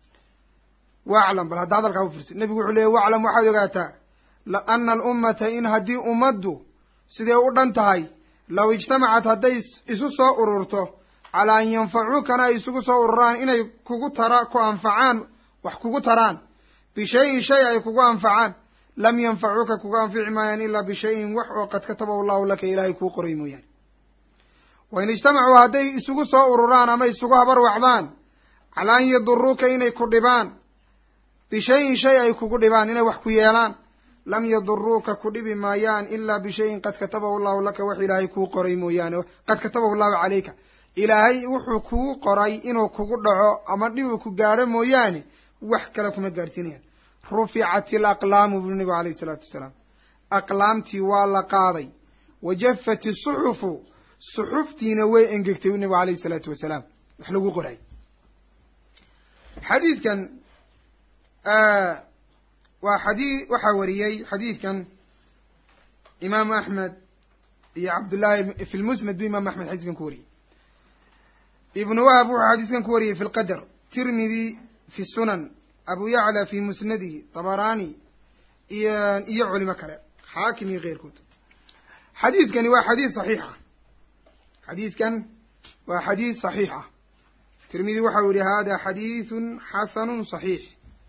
waclam bal hadda hadalkaa u firsa nebigu wuxuu leeyay waclam waxaad ogaataa ana alummata in haddii ummaddu siday u dhan tahay low ijtamacat hadday isu soo ururto calaa an yanfacuukana ay isugu soo ururaan inay kugu tara ku anfacaan wax kugu taraan bishayin shay ay kugu anfacaan lam yanfacuuka kuga anfici maayaan ilaa bishayin wax oo qad katabahu allahu laka ilaahay kuu qoray mooyaane wain ijtamacuu hadday isugu soo ururaan ama isugu habar wacdaan calaa an yaduruuka inay ku dhibaan bishayin shay ay kugu dhibaan inay wax ku yeelaan lam yaduruuka ku dhibi maayaan ilaa bishayin qad katabahu allahu laka wax ilaahay kuu qoray mooyaane qad katabahu allahu calayka ilaahay wuxuu kugu qoray inuu kugu dhaco ama dhib uu ku gaadho mooyaane wax kale kuma gaadhsiinayaan ruficat alaqlaamu buu nebigu alayhi isalaatu wasalaam aqlaamtii waa la qaaday wa jafat isuxufu suxuftiina way engegtay buu nebigu alayhi isalaatu wasalaam wax lagu qoray xadiidkan waa xadii waxaa wariyey xadiidkan imaamu axmed iyo cabdullaahi fi lmusnad bu imaamu axmed xadiiskan ku wariyey ibnu wahab wuxuu xadiiskan ku wariyey fi lqadr tirmidi fi sunan abu yacla fi musnadihi tabarani iyo iyo culimo kale xaakim iyo keyrkood xadiidkani waa xadiis saxiixa xadiidkan waa xadiis saxiixa tirmidi waxau yihi hada xadiiثun xasanu صaxiix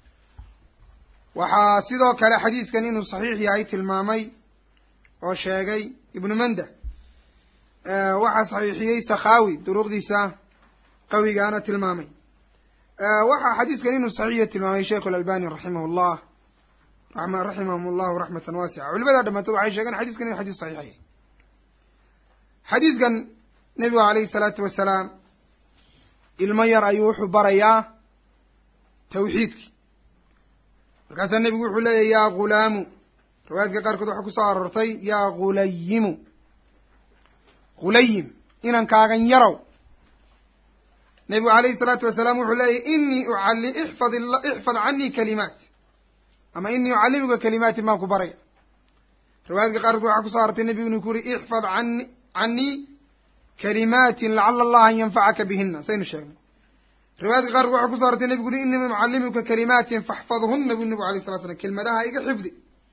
waxaa sidoo kale xadiiskan inuu saxiix yahay tilmaamay oo sheegay ibnu manda waxaa saxiixiyey sakhaawi duruqdiisa qawigaana tilmaamay waxaa xadiiskan inuu saxiixiya tilmaamay sheikhu اlalbani raximah اllah raximahum allahu raxmatan waasica culimadaa dhammaantood waxay sheegeen xadiiskan inu xadiis saxiix yahay xadiiskan nebigu alayhi salaatu wasalaam ilmo yar ayuu wuxuu barayaa tawxiidki markaasaa nebigu wuxuu leeyahy yaa ghulaamu riwaayadka qaarkood waxaa kusoo aroortay yaa ghulayimu ghulayim inankaagan yarow nebigu alayhi salaatu wasalaam wuxuu leeyahy inii ucalli ixfad ixfad canii kalimaat ama inii ucallimuka kalimaatin maan ku baraya riwaayadka qaarkood waxaa kusoo aroortay nebigu inuu ku yuri ixfad ani canii kalimaatin lacala allaha an yanfacaka bihina saynu sheegnay riwaayadka qaarkood waxaa kuso arortay nebigu uri inii mucallimuka kalimaatin faxfadhuna bu nebigu alay sala slam kelmadaha iga xifdi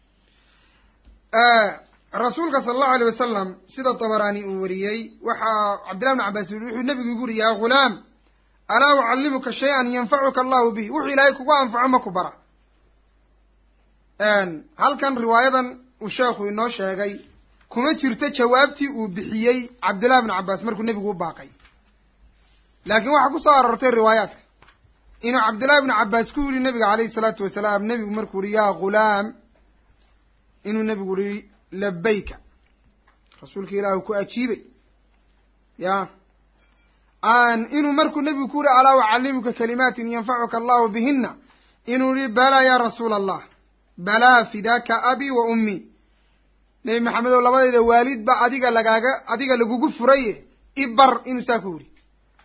rasuulka sala allahu alay wasalam sida dabaraani uu wariyey waxaa cabdillahi bn cabbaas yuri wuxuu nebigu igu uri yaa ghulaam alaa ucallimuka shay-an yanfacuka allahu bih wuxuu ilaahay kugu anfaco ma ku bara halkan riwaayadan uu sheekhu inoo sheegay kuma jirto jawaabtii uu bixiyey cabdillahi bn cabbaas markuu nebigu u baaqay laakiin waxaa ku soo aroortay riwaayaadka inuu cabdillahi bnu cabbaas ku yidhi nebiga calayhi salaatu wasalaam nebigu markuu yihi yaa ghulaam inuu nebigu yihi labayka rasuulka ilaahu ku ajiibay ya inuu markuu nebigu ku yihi alaa ucallimuka kalimaatin yanfacuka allahu bihina inuu yihi balaa ya rasuula allah balaa fidaaka abi wa ummi nebi maxamedow labadayda waalidba adiga lagaaga adiga lagugu furaye ibar inuu saa ku yidhi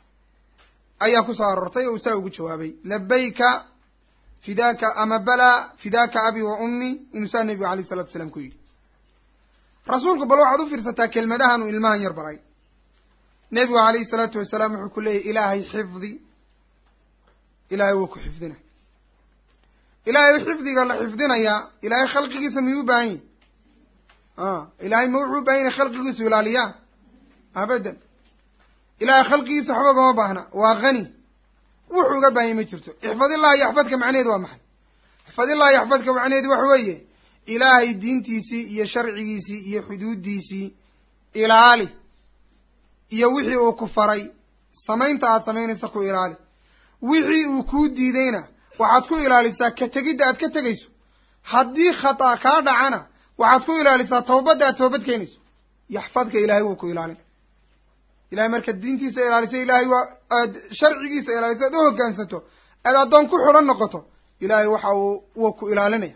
ayaa kusoo aroortay oo uu saa ugu jawaabay labayka fidaaka ama balaa fidaaka abi wa ummi inuu saa nebigu alayh isalatu wasalaam ku yidhi rasuulku bal waxaad u fiirsataa kelmadahan uu ilmahan yar baray nebigu alayhi salaatu wasalaam wuxuu ku leeyahy ilaahay xifdi ilaahay wuu ku xifdina ilaahay xifdiga la xifdinayaa ilaahay khalqigiisa miyuu u baahan yahy ilaahay ma wuxuu u bahan yahay khalqigiisu ilaaliyaa abadan ilaahay khalqigiisa waxba gama baahna waa hani wuxuu uga baahanya ma jirto ixfadillahi yaxfadka macnaheedu waa maxay ixfadillahi yaxfadka macnaheedu waxa weeye ilaahay diintiisii iyo sharcigiisii iyo xuduuddiisii ilaali iyo wixii uu ku faray samaynta aad samaynaysa ku ilaali wixii uu kuu diidayna waxaad ku ilaalisaa ka tegidda aad ka tegayso haddii khata kaa dhacana waxaad ku ilaalisaa tawbadda aad toobad keenayso yaxfadka ilaahay wuu ku ilaalin ilahay markaad diintiisa ilaaliso ilahay waa aad sharcigiisa ilaaliso aad u hoggaansato aad addoon ku xidhan noqoto ilaahay waxa uu wuu ku ilaalinaya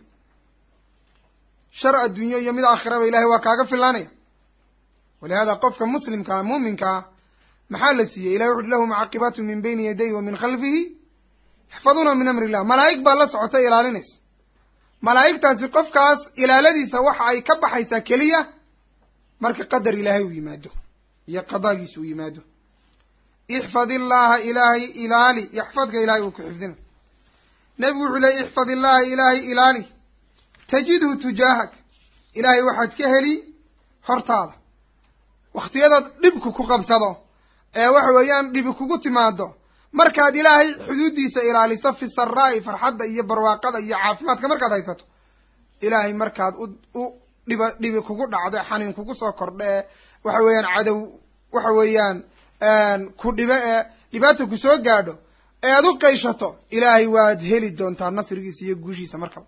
shar adduunyo iyo mid aakhiraba ilahay waa kaaga filaanaya walihada qofka muslimkaa muuminkaa maxaa la siiyey ilahay wuxuui lahu mucaqibaatu min bayni yadayhi wa min khalfihi yaxfaduuna min amri illah malaa'ig baa la socota ilaalinaysa malaa'igtaasi qofkaas ilaaladiisa waxa ay ka baxaysaa keliya marka qadar ilaahay uu yimaado iyo qadaagiisa uu yimaado ixfad illaaha ilaahay ilaali yaxfadka ilahay uu ku xifdina nebigu wuxuu leey ixfad illaaha ilaahay ilaali tajidhu tujaahak ilaahay waxaad ka heli hortaada wakhtiyadaad dhibku ku qabsado ee waxa weeyaan dhibi kugu timaado markaad ilaahay xuduuddiisa ilaaliso fi saraa'i farxadda iyo barwaaqada iyo caafimaadka markaad haysato ilaahay markaad u u dhiba dhibi kugu dhacdo xaniin kugu soo kordho ee waxa weeyaan cadow waxa weeyaan ku dhibe ee dhibaata ku soo gaadho ee aad u qayshato ilaahay waad heli doontaa nasrigiisa iyo guushiisa markaba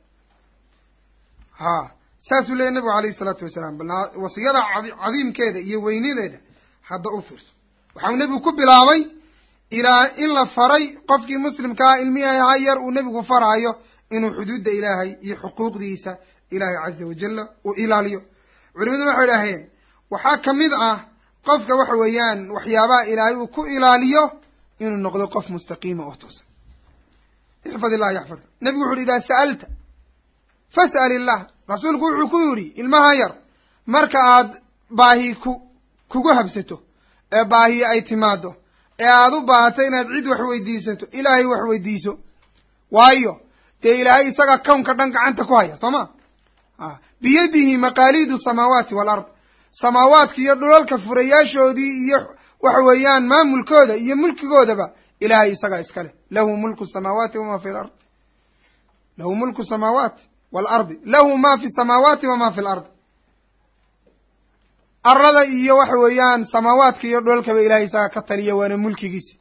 ha saasuu leeyay nabigu alayhi isalaatu wasalaam bal wasiyada cadiimkeeda iyo weynadeeda hadda u fiirso waxau nebigu ku bilaabay ilaa in la faray qofkii muslimkaa ilmihi ha yar uu nebigu faraayo inuu xuduudda ilaahay iyo xuquuqdiisa ilaahay caza wajalla uu ilaaliyo culimadu waxay idhaaheen waxaa ka mid ah qofka waxa weeyaan waxyaabaha ilaahay uu ku ilaaliyo inuu noqdo qof mustaqiima oo toosan ixfad illah yaxfadka nebigu wuxu uhi idaa sa'alta fas'al illah rasuulku wuxuu ku yidhi ilmaha yar marka aad baahi ku kugu habsato ee baahi ay timaado ee aad u baahato inaad cid wax weydiisato ilaahay wax weydiiso waayo dee ilaahay isaga kownka dhan gacanta ku haya soo ma biyadihi maqaaliidu samaawaati walard samaawaadka iyo dhulalka furayaashoodii iyo waxa weeyaan maamulkooda iyo mulkigoodaba ilaahay isagaa iska leh lahu mulku samaawaati wama fi lard lahu mulku samaawaati waalardi lahu ma fi samaawaati wama fi lard arlada iyo waxa weeyaan samaawaadka iyo dhulalkaba ilahay isagaa ka taliya waana mulkigiisi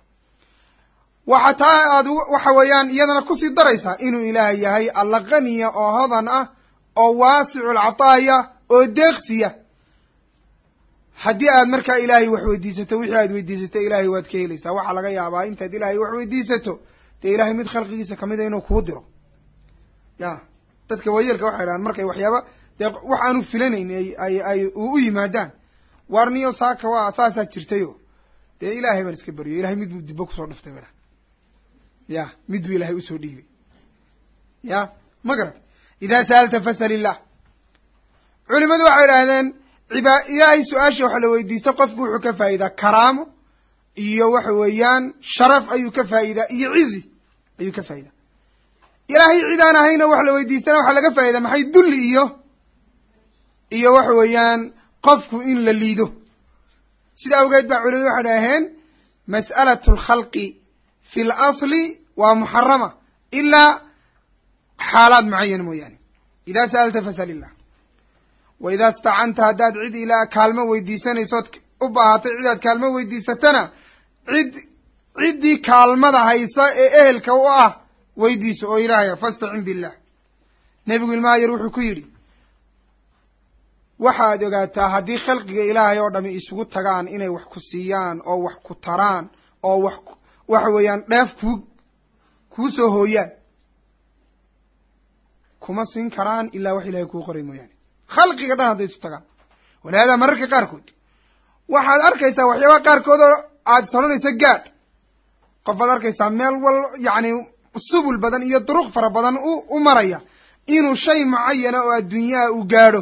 waxa taa aad waxa weeyaan iyadana kusii daraysaa inuu ilaahay yahay alla qaniya oo hodan ah oo waasicul cataaya oo deeqsiya haddii aad markaa ilaahay wax weydiisato wixii aad weydiisato ilaahay waad ka helaysaa waxaa laga yaabaa intaad ilaahay wax weydiisato dee ilaahay mid khalqigiisa kamid a inuu kuu diro ya dadka waayeelka waxay dhahaan markay waxyaaba dee wax aanu filanayn ay ay u u yimaadaan waarniyo saaka waa saasaa jirtayo dee ilaahay baan iska baryo ilahay mid buu dibbo kusoo dhuftay ba ya mid buu ilaahay usoo dhiibay ya ma garat idaa sa'alta fasal illah culimadu waxay idhaahdeen ibaa ilaahay su-aasha waxa la weydiista qofku wuxuu ka faa'idaa karaamo iyo waxa weeyaan sharaf ayuu ka faa'idaa iyo cizi ayuu ka faa'idaa ilaahay cid aan ahayna wax la weydiistana waxaa laga faa'idaa maxay dulli iyo iyo waxa weeyaan qofku in la liido sida awgeed baa culimadu waxay dhaheen mas'alatu alkhalqi fi lasli waa muxarama ilaa xaalaad mucayana mooyaane idaa sa'alta fasal illah wa idaa istacanta haddaad cid ilaa kaalmo weydiisanaysood u baahatay cidaad kaalmo weydiisatana cid ciddii kaalmada haysa ee ehelka u ah weydiiso oo ilaahaya fastacin billah nebigu ilmaha yar wuxuu ku yidhi waxaad ogaataa haddii khalqiga ilaahay oo dhami isugu tagaan inay wax ku siiyaan oo wax ku taraan oo wax waxa weeyaan dheef kuu kuu soo hooyaan kuma siin karaan ilaa wax ilahay kuu qoray mooyaane khalqiga dhan hadday isu tagaan walihaadaa mararka qaarkood waxaad arkaysaa waxyaabaha qaarkood oo aad soranayso gaadh qof baad arkaysaa meel wal yacni subul badan iyo duruq fara badan u u maraya inuu shay mucayana oo adduunyaha uu gaadho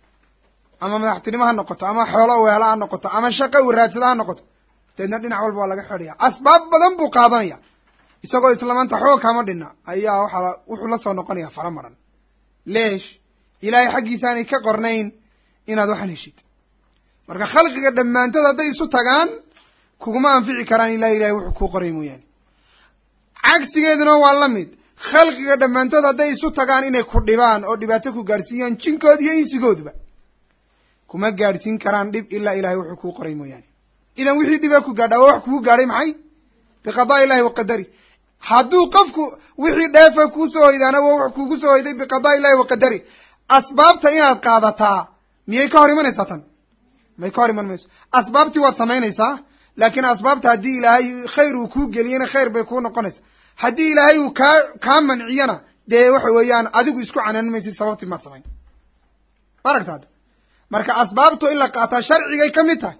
ama madaxtinimo ha noqoto ama xoolo u hela ha noqoto ama shaqo uu raadsada ha noqoto deedna dhinac walba waa laga xidhaya asbaab badan buu qaadanaya isagoo islamanta xoog kama dhinna ayaa waxaa wuxuu la soo noqonaya fara maran leesh ilaahay xaggiisaanay ka qornayn inaad waxan heshid marka khalqiga dhammaantood hadday isu tagaan kuguma anfici karaan ilaa ilahay wuxuu kuu qoray mooyaane cagsigeeduna waa la mid khalqiga dhammaantood hadday isu tagaan inay ku dhibaan oo dhibaato ku gaadhsiiyaan jinkood iyo insigoodba kuma gaadhsiin karaan dhib ilaa ilahay wuxuu kuu qoray mooyaane idan wixii dhibaa ku gaadhaa waa wax kugu gaadhay maxay biqadaa illahi wa qadari hadduu qofku wixii dheefa kuu soo hoydaana waa wax kugu soo hoyday biqadaa illahi wa qadari asbaabta inaad qaadataa miyay ka hor imanaysaa tan may ka hor iman mayso asbaabtii waad samaynaysaa laakiin asbaabta haddii ilaahay khayr uu kuu geliyena khayr bay kuu noqonaysaa haddii ilaahay uu kaa kaa manciyana dee waxa weeyaan adigu isku canaanin maysid sababtii maad samayn ma aragta hadda marka asbaabtu in la qaataa sharcigay ka mid tahay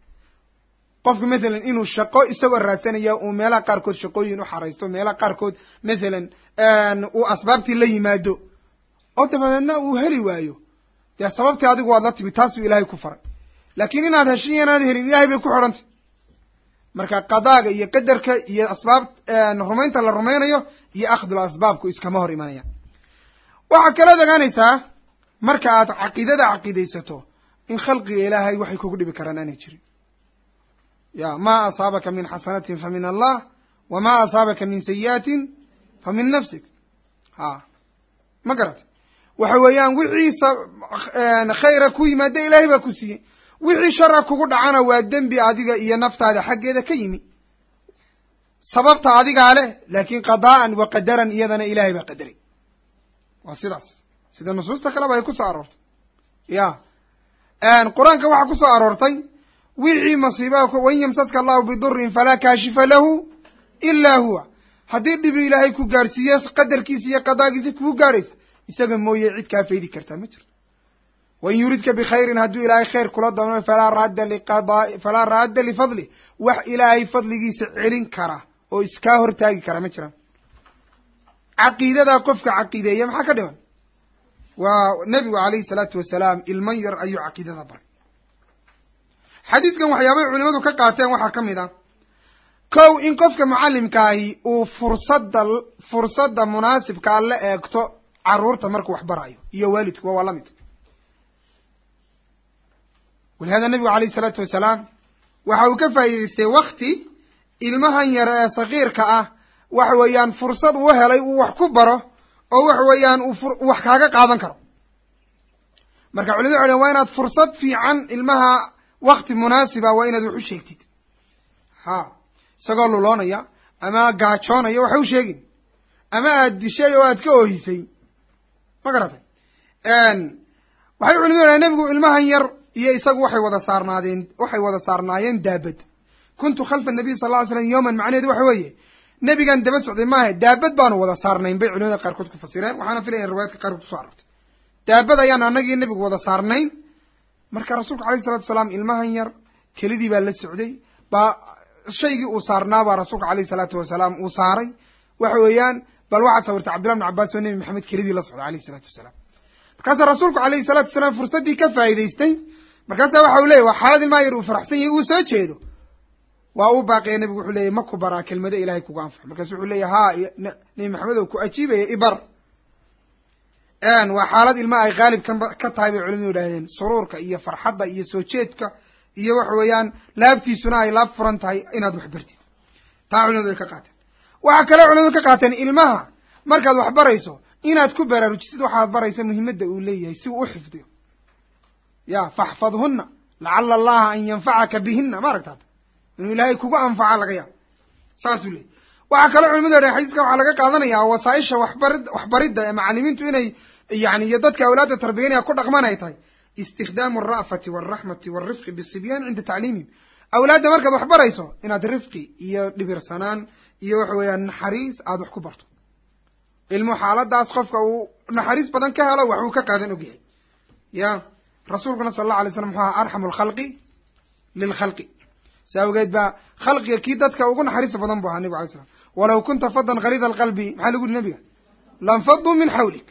qofku mathalan inuu shaqo isagoo raadsanaya uu meelaha qaarkood shaqooyin u xaraysto meelaha qaarkood mathalan uu asbaabtii la yimaado oo dabadeedna uu heli waayo dee sababtii adigu waad la timi taasuu ilaahay ku faray laakiin inaad heshin iyo inaad helin ilahay bay ku xidhantay marka qadaaga iyo qadarka iyo asbaab rumaynta la rumaynayo iyo akhdul asbaabku iskama hor imanayaan waxaa kalood ogaanaysaa marka aad caqiidada caqiidaysato in khalqiga ilaahay waxay kugu dhibi karaan aanay jirin ya ma asaabaka min xasanatin fa min allah wama asaabaka min sayi'atin fa min nafsik ha ma garatay waxa weeyaan wixii khayra ku yimaada ilaahay baa ku siiyey wixii shara kugu dhacana waa dembi adiga iyo naftaada xaggeeda ka yimi sababta adigaa leh laakin qadaa'an wa qadaran iyadana ilaahay baa qadaray waa sidaas sida nusuusta kaleba ay ku soo aroortay ya qur-aanka waxaa ku soo aroortay wixii masiibaha wain yamsaska allahu bidurin falaa kaashifa lahu ilaa huwa haddii dhibi ilaahay ku gaadhsiiyo qadarkiisa iyo qadaagiisa kugu gaadhaysa isaga mooye cid kaa faydi kartaa ma jirto wain yuridka bikhayrin hadduu ilaahay khayr kula doono falaa raadda liqadaa falaa raadda lifadlih wax ilaahay fadligiisa celin kara oo iskaa hortaagi kara ma jiraan caqiidadaa qofka caqiideeya maxaa ka dhiman waa nebigu calayhi salaatu wasalaam ilman yar ayuu caqiidada baray xadiiskan waxyaabay culimadu ka qaateen waxaa ka mid ah kow in qofka mucallimkaahi uu fursadda fursadda munaasibkaa la eegto carruurta markuu wax baraayo iyo waalidkuwa waa la mid walihada nebigu calayhi salaatu wasalaam waxa uu ka faa'iidaystay wakti ilmahan yar ee sakiirka ah waxa weeyaan fursad uu helay uu wax ku baro oo waxa weeyaan uu wax kaaga qaadan karo marka culimadu waxay dhen waa inaad fursad fiican ilmaha wakti munaasiba waa inaad wax u sheegtid ha isagoo luloonaya ama gaajoonaya waxa u sheegin ama aad dishay oo aad ka oohisay ma garatay waxay culimadu yidhahen nebigu ilmahan yar iyo isagu waxay wada saarnaadeen waxay wada saarnaayeen daabad kuntu khalfa nabiy sal lla ly slam yowman macnaheedu waxa weeye nebigan daba socday maaha daabad baanu wada saarnayn bay culimada qaarkood ku fasireen waxaana filaya in riwaayadka qaarkood kuso arortay daabad ayaan anagii nebigu wada saarnayn marka rasuulku alayh salatu wasalaam ilmahan yar kelidii baa la socday baa shaygii uu saarnaa baa rasuulka alayh salaatu wasalaam uu saaray waxa weeyaan bal waxaad sawirtay cabdillah bn cabbaas oo nebi maxamed kelidii la socda alayh salaatu wasalaam markaasaa rasuulku alayhi salaatu wasalaam fursaddii ka faa'idaystay markaasaa waxa uu leeyay waa xaalad ilmaha yar uu faraxsan yahay uu soo jeedo waa uu baaqiya nebigu wuxuu leeyay ma ku baraa kelmado ilahay kugu anfaxo markaasu wuxuu leeyahy haa nebi maxamed oo ku ajiibaya ibar waa xaalad ilmaha ay haalib ka ka tahay bay culimadu yidhahdeen suruurka iyo farxadda iyo soo jeedka iyo waxa weeyaan laabtiisuna ay laab furan tahay inaad wax bartid taa culimadu ay ka qaateen waxaa kaloo culimadu ka qaateen ilmaha markaad wax barayso inaad ku baraarujisid waxaad baraysa muhimadda uu leeyahay si uu u xifdiyo ya faxfadhunna lacala allaha an yanfacaka bihina ma aragtaata inuu ilaahay kugu anfaca laga yaabo saasuu leeyay waxaa kaloo culimadu yadhahen xadiiskan waxaa laga qaadanayaa wasaaisha waxbarid waxbaridda ee macalimiintu inay yani iyo dadka awlaadda tarbiyanaya ku dhaqman ay tahay istikdaamu alra'fati walraxmati walrifqi bisibyaan cinda tacliimihim awlaadda markaad wax barayso inaad rifqi iyo dhibirsanaan iyo waxa weeyaan naxariis aada wax ku barto ilmu xaaladaas qofka uu naxariis badan ka helo waxuu ka qaadan ogyahay ya rasuulkuna sala allahu alay slam muxuu aha arxamu alkhalqi lilkhalqi si awgeed baa khalqiga kii dadka ugu naxariista badan bu ahaa nebigu alay slam walaw kunta fadan kalida alqalbi maxaa lagu yihi nebiga lanfaduu min xawlik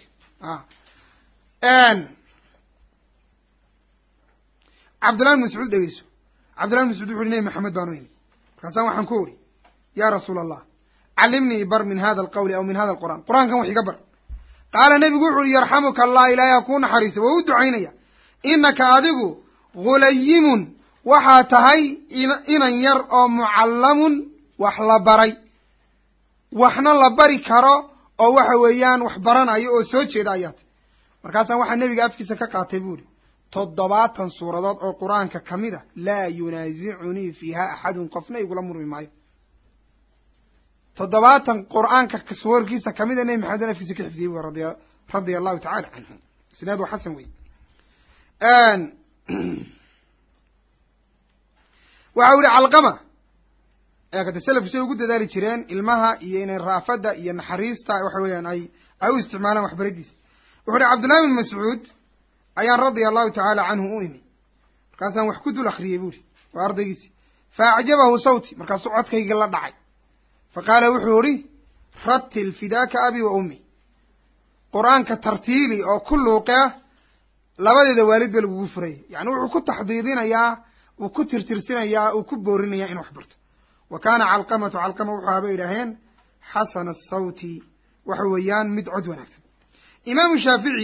cabdillahi bin mascuud dhegeyso cabdillahi bin mascuud wuxu uhi nebi maxamed baan u imi markaasaan waxaan ku uri ya rasuula allah calimnii bar min hada alqawli aw min hada alqur'an qur-aankan wax iga bar qaala nebigu wuxu uhi yarxamuka allah ilaahay ha kuu naxariisa waa u ducaynaya inaka adigu hulayimun waxaa tahay inan yar oo mucallamun wax la baray waxna la bari karo oo waxa weeyaan wax baranayo oo soo jeeda ayaa tahy markaasaan waxaa nebiga afkiisa ka qaatay bu uhi toddobaatan suuradood oo qur-aanka ka mid a laa yunaasicunii fiiha axadun qofna igula murmi maayo toddobaatan qur-aanka suwarkiisa kamid a nebi maxamed afkiisa ka xifdiyey bu radia radia allahu tacala canhu isnaad waa xasan wey waxa u yihi calqama eekade selafku say ugu dadaali jireen ilmaha iyo inay raafadda iyo naxariista waxa weeyaan ay ay u isticmaalaan waxbariddiisa wuxu uhi cabdullahi bin mascuud ayaan radia allahu tacaala canhu u imi markaasaan wax ku dul akriyey bu uhi waa ardaygiisi fa acjabahu sawti markaasuu codkaygii la dhacay fa qaala wuxuu ihi ratil fidaaka abi wa ummi qur-aanka tartiili oo ku luuqe ah labadeeda waalid ba lagugu furayay yani wuxuu ku taxdiidinayaa uu ku tirtirsinayaa uu ku boorinayaa in wax barto wa kaana calqamatu calqama wuxuu ahaa bay idhaaheen xasana asawti waxa weeyaan mid cod wanaagsan imaamu shaafici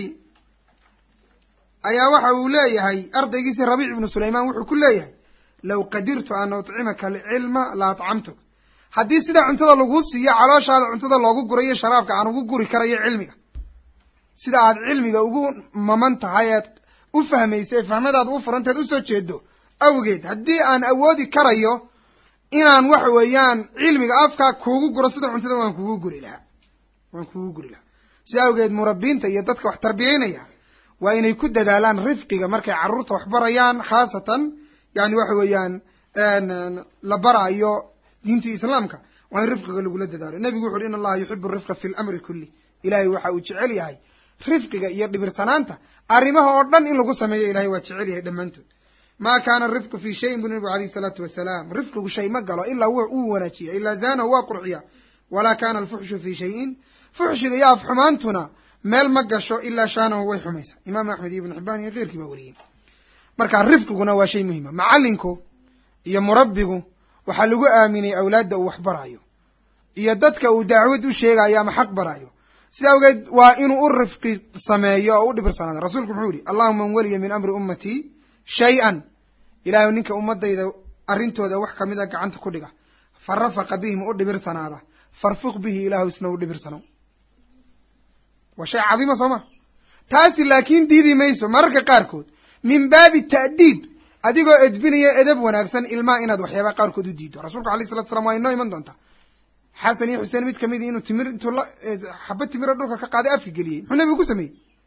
ayaa waxa uu leeyahay ardaygiisi rabiic ibnu sulaymaan wuxuu ku leeyahay low qadirtu an uطcimaka alcilma la atcamtuk haddii sidaa cuntada laguu siiyo calooshaada cuntada loogu gurayo sharaabka aan ugu guri karayo cilmiga sida aad cilmiga ugu maman tahay eed u fahmaysa fahmadaada u furanteed usoo jeedo awgeed haddii aan awoodi karayo inaan waxa weeyaan cilmiga afkaa kuugu guro sida cuntada waan kugu guri lahaa waan kugu guri lahaa sida awgeed murabbiinta iyo dadka wax tarbiyeynaya waa inay ku dadaalaan rifqiga markay carruurta wax barayaan khaasatan yani waxa weeyaan la baraayo diintii islaamka waa in rifqiga lagula dadaalo nebigu wuxu uhi in allaha yuxibu rifqa fi lamri kulli ilahay waxa uu jecel yahay rifqiga iyo dhibirsanaanta arrimaha oo dhan in lagu sameeyo ilahay waa jecel yahay dhammaantood ma kana rifqu fi shayin bu nabigu alayh isalaatu wasalaam rifqigu shay ma galo ilaa wuu wanaajiya ilaa zaanahu waa qurxiya walaa kana alfuxshu fi shayin fuxshiga iyo afxumaantuna meel ma gasho ilaa shaanahu way xumaysa imaam axmed iyo ibnu xibaan iyo keyrkii baa weriyey marka rifqiguna waa shay muhima macallinku iyo murabbigu waxaa lagu aaminay awlaadda uu wax baraayo iyo dadka uu dacwad u sheegayo ama xaq baraayo sida awgeed waa inuu u rifqi sameeyo oo u dhibirsanaado rasuulku muxuu yihi allahuma man weliya min amri ummatii shay-an ilaahay ninka ummadayda arrintooda wax kamid a gacanta ku dhiga fa rafaqa bihim u dhibirsanaada farfuq bihi ilaahu isna u dhibirsanow waa shay cadiima soo ma taasi laakiin diidi mayso mararka qaarkood min baabi ta'diib adigoo edbinaya edab wanaagsan ilmaha inaad waxyaabaa qaarkood u diido rasuulku alayh salatu slam waa inoo iman doontaa xasan iyo xuseen mid kamid inuu timir intuu la xaba timiro dhulka ka qaaday afka geliyey muxuu nebigu ku sameeyey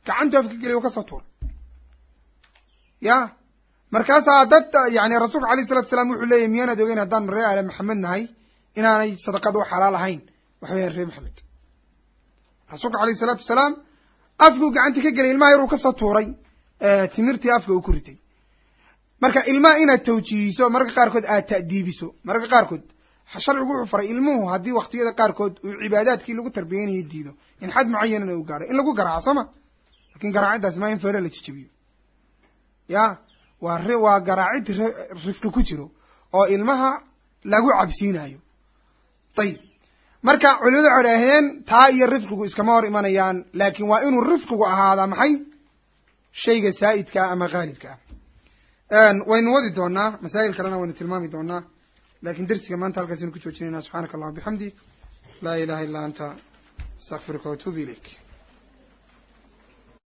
gacantu afka gelay u kasoo tuuray ya markaasaa dad yani rasuulka alayh salatu salaam wuxuu leeyahy miyaanaad ogeyn haddaan ree aale maxamed nahay inaanay sadaqada u xalaal ahayn waxa weeyaan ree maxamed rasuulka alayh salaatu wasalaam afkuu gacantii ka gelay ilmaha yar uu kasoo tuuray timirtii afka uu ku ritay marka ilmaha inaad tawjiihiso mararka qaarkood aad ta'diibiso mararka qaarkood sharcigu wuxuu faray ilmuhu haddii waktiyada qaarkood uu cibaadaadkii lagu tarbiyanaya diido in xad mucayanana uu gaadho in lagu garaaco soo ma lakin garaaciddaasi maa in feero la jijabiyo ya waa r waa garaacid rifqi ku jiro oo ilmaha lagu cabsiinayo ayib marka culimadu waxay idhaaheen taa iyo rifqigu iskama hor imanayaan laakin waa inuu rifqigu ahaadaa maxay shayga saa'idkaa ama haalibka ah waynu wadi doonaa masaa'il kalena waynu tilmaami doonaa lakin dersiga maanta halkaasaynu ku joojinayna subxaanaka allah bixamdi laa ilaha illa anta astaqfiruka watuubu ilayk